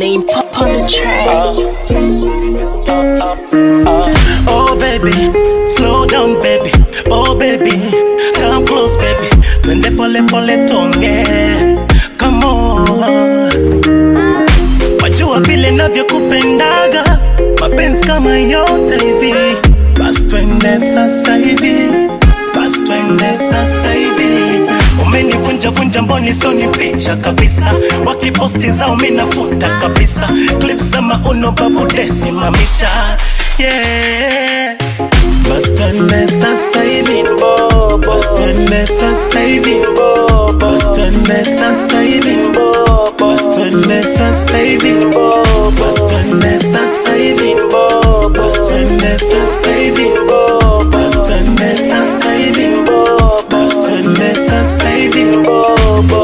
Wayne pop on the track. Oh baby, slow down baby. Oh baby, come close baby. Twende pole pole tonge. Come on. Wajua vile navyokupendaga, mapenzi kama yote hivi. Bas twende sasa hivi, bas twende sasa hivi. Umenivunja vunja mboni soni picha kabisa, wakiposti zao minafuta kabisa, clip za mauno babu desi mamisha yeah. Bas twende sasa hivi, bas twende sasa hivi, bas twende sasa hivi, bas twende sasa hivi, bas twende sasa hivi, bas twende sasa hivi, bas twende sasa hivi, bas twende sasa hivi.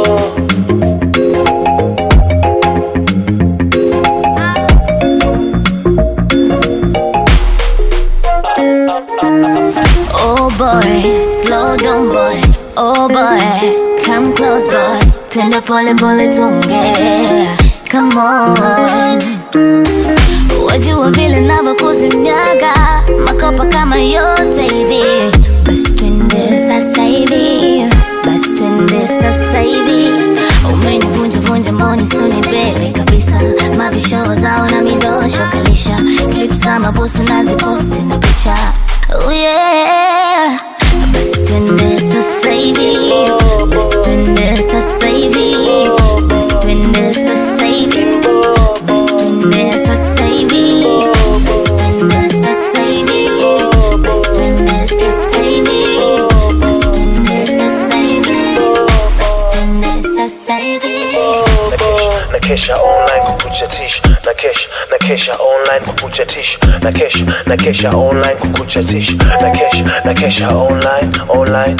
Oh boy, slow down boy. Oh boy, come close boy. Tenda pole pole tuongee. Come on. Wajua vile navyokuzimiaga makopa kama yote hivi. Basi twende sasa hivi, basi twende sasa hivi. Umenivunja vunja mboni suni baby kabisa, mavisho zao na midosho kalisha, clips za mabusu naziposti na picha. Oh yeah. Basi twende sasa hivi, basi twende sasa hivi, basi twende sasa hivi, basi twende sasa hivi, basi twende sasa hivi, basi twende sasa hivi, basi twende sasa hivi, basi twende sasa hivi. na kesha online kukuchatisha na kesha na kesha online kukuchatisha na kesha na kesha online kukuchatisha na kesha na kesha online online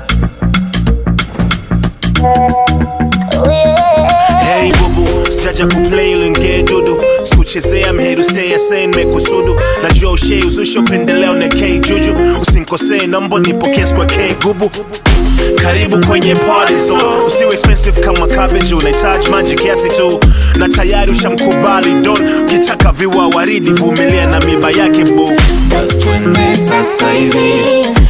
Oh yeah. Hey bubu, sijaja kuplay linge dudu sikuchezea mheru stay sane mekusudu najua ushei uzusha upendeleo na k juju usinkosee nombo nipokee kwa k gubu karibu kwenye party so usiwe expensive kama cabbage unahitaji maji kiasi tu na tayari ushamkubali don ukitaka viwa waridi vumilia na miba yake bu Basi twende sasa hivi,